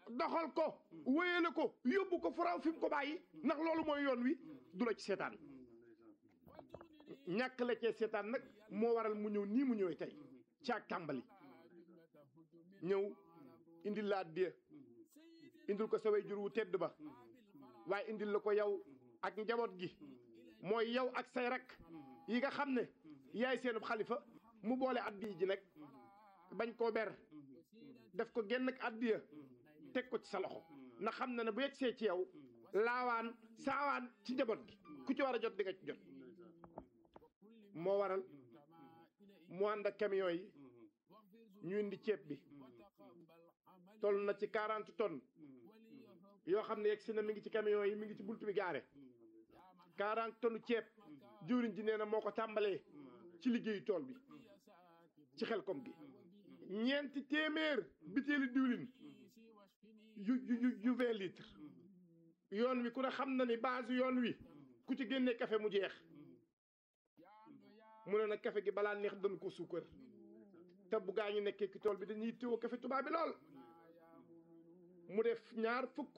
doxal ko wéyale ko yóbbu ko fu raw fi mu ko bàyyi ndax loolu mooy yoon wi du la ci seetaan ñàkk la cee seetaan nag moo waral mu ñëw nii mu ñëwee tey ci ak tàmbali ñëw indil la addiya indil ko sa way jur wu tedd ba waaye indil la ko yow ak njaboot gi mooy yow ak say rak yi nga xam ne yaay seenub xalifa mu boole addiya ji nag bañ koo ber def ko genn ak addiya teg ko ci sa loxo na xam na ne bu yegsee ci yow laawaan saawaan ci njaboot gi ku ci war a jot di nga ci jot moo waral mu ànd ak camion yi ñu indi ceeb bi toll na ci quarante tonnes yoo xam ne yegg si na mi ngi ci camion yi mi ngi ci buntu bi gaare quarante tonnes ceeb jëwriñ ji nee na moo ko tàmbalee ci liggéeyu tool bi ci xel kom gi ñeenti téeméer bitéeli diwlin yu yu yu vingt litres yoon wi ku ne xam na ni base yoon wi ku ci génnee café mu jeex mu ne nag café gi balaa neex dañ ko suukar te bu gaa ñu nekkee ci tool bi dañuy téwo café tubaab bi lool mu def ñaar fukk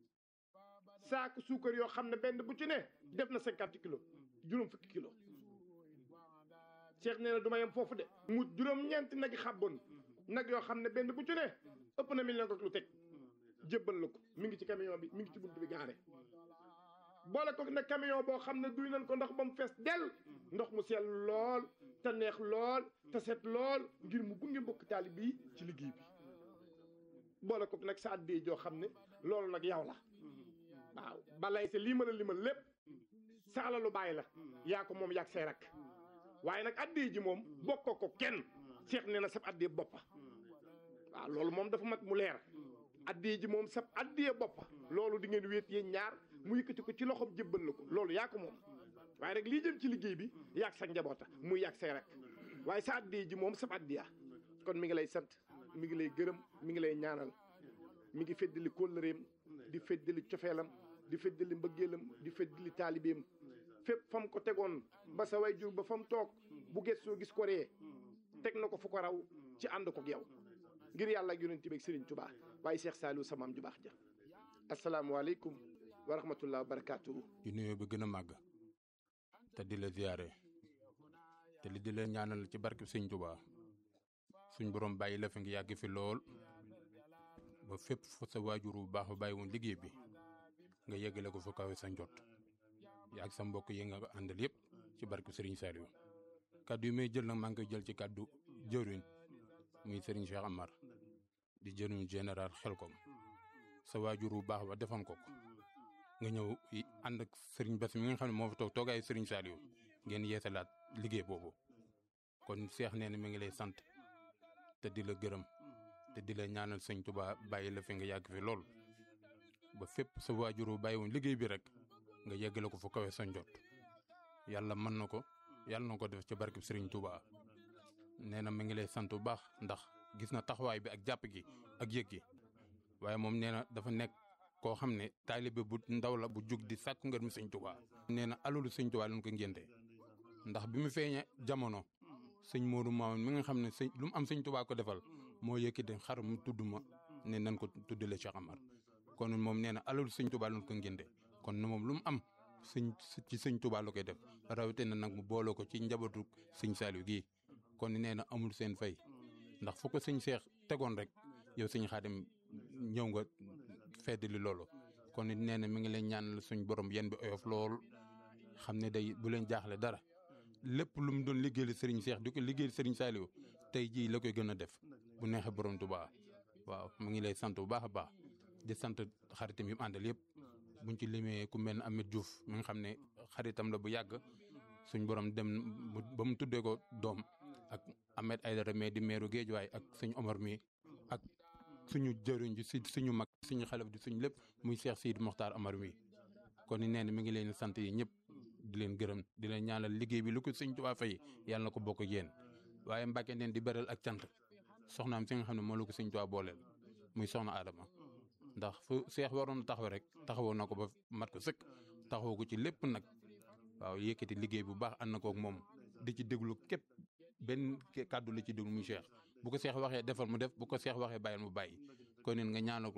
saaku suukar yoo xam ne benn bu ci ne def na cinquante kilos juróom fukki kilos Cheikh nee na du ma yem foofu de mu juróom-ñeenti nag yi xàbboon nag yoo xam ne benn bu ci ne ëpp na million ak lu teg jébbal la ko mi ngi ci camion bi mi ngi ci buntu bi gaare boole ko nag camion boo xam ne duy nañ ko ndox ba mu fees dell ndox mu sell lool te neex lool te set lool ngir mu gunge mbokk taali bii ci liggéey bi boole ko nag sa àddee joo xam ne loolu nag yow la waaw balay sa lii ma la limal lépp sa alalu bàyyi la yaa ko moom yaag say rak waaye nag àddee ji moom bokkoo ko kenn seex nee na sab àddee boppa waaw loolu moom dafa mat mu leer àddee ji moom sab àddee boppa loolu di ngeen wéet yéen ñaar mu yëkkati ko ci loxoom jébbal la ko loolu yaa ko moom waaye rek lii jëm ci liggéey bi yaag sa njaboota muy yaag say rek waaye sa àddee ji moom sab àddiya kon mi ngi lay sant mi ngi lay gërëm mi ngi lay ñaanal mi ngi feddali kóllëreem di feddali cofeelam di feddali mbëggeelam di feddali taalibeem fépp fam ko tegoon ba sa way jur ba fa mu toog bu gëstoo gis ko ree teg na ko fu ko raw ci ànd ko yow ngir yàlla ak yonent bi ak Serigne Touba waaye Cheikh Saliou sa maam ju baax ja asalaamualeykum wa rahmatullah wa barakaatuhu. di nuyoo bi gën a màgg te di la ziyaare te li di la ñaanal ci barke Sëñ Touba suñ borom bàyyi la fi ngi yàgg fi lool ba fépp fa sa waajur bu baax ba bàyyi woon liggéey bi nga yeggale ko fa kawe sa njot yaag sa mbokk yi nga àndal yëpp ci barke Serigne Saliou kaddu yi may jël nag maa ngi koy jël ci kaddu jëwriñ muy Serigne Cheikh Amar di jëriñ général Xelkom sa waajur bu baax ba defoon ko ko nga ñëw ànd ak Serigne Bass mi nga xam ne moo fa toog toogaayu Serigne Saliou ngeen yeesalaat liggéey boobu kon Cheikh nee na mi ngi lay sant te di la gërëm te di la ñaanal sëñ Tuba bàyyi la fi nga yàgg fi lool ba fépp sa waajur bu bàyyi woon liggéey bi rek nga yeggale ko fu kawe sa njot yàlla mën na ko yàlla na ko def ci barkeb Serigne Touba nee na mi ngi lay sant bu baax ndax gis na taxawaay bi ak jàpp gi ak yëg gi waaye moom nee na dafa nekk koo xam ne taalibe bu ndaw la bu jug di sàkku ngër mu sëñ Touba. nee na alalu sëñ Touba lañ ko ngénte ndax bi mu feeñee jamono sëñ Modou Mamoun mi nga xam ne sëñ lu mu am sëñ Touba ko defal moo yëkkati xar mu tudd ma ne nan ko tuddale Cheikh Amar kon moom nee na alalu sëñ Touba lañ ko ngénte kon moom lu mu am sëñ ci sëñ Touba la koy def rawatina nag mu boole ko ci njabootu sëñ Saliou gii kon nee na amul seen fay ndax fu ko sëñ Cheikh tegoon rek yow sëñ Xaadim ñëw nga feddali loolu kon nee na mi ngi leen ñaanal suñ borom yen bi oyof lool xam ne day bu leen jaaxle dara lépp lu mu doon liggéeyal sëriñ Cheikh di ko liggéeyal sëriñ Saliou tey jii la koy gën a def bu neexee borom Touba waaw mu ngi lay sant bu baax a baax di sant xaritam yi mu àndal yëpp buñ ci limee ku mel ne Ameth Diouf mi nga xam ne xaritam la bu yàgg suñ borom dem ba mu tuddee ko doom ak Ahmed Aïdara mais di meeru Géejuwaay ak suñ Omar mi ak suñu jëriñ ji si suñu mag suñu xalaf di suñu lépp muy Cheikh Sidi Mokhtar Amar mi kon nee na mi ngi leen sant yi ñëpp di leen gërëm di leen ñaanal liggéey bi lu ko sëñ Tuubaa fay yàlla na ko bokk ak yéen waaye Mbàkke neen di beral ak cant soxnaam si nga xam ne moo la ko sëñ Tuubaa booleel muy soxna Adama ndax fu seex waroon taxaw rek taxawoo na ko ba mat ko sëkk taxawoo ko ci lépp nag waaw yëkkati liggéey bu baax ànd na ko ak moom di ci déglu képp benn kàddu la ci déglu muy seex bu ko seex waxee defal mu def bu ko seex waxee bàyyil mu bàyyi kon neen nga ñaanal ko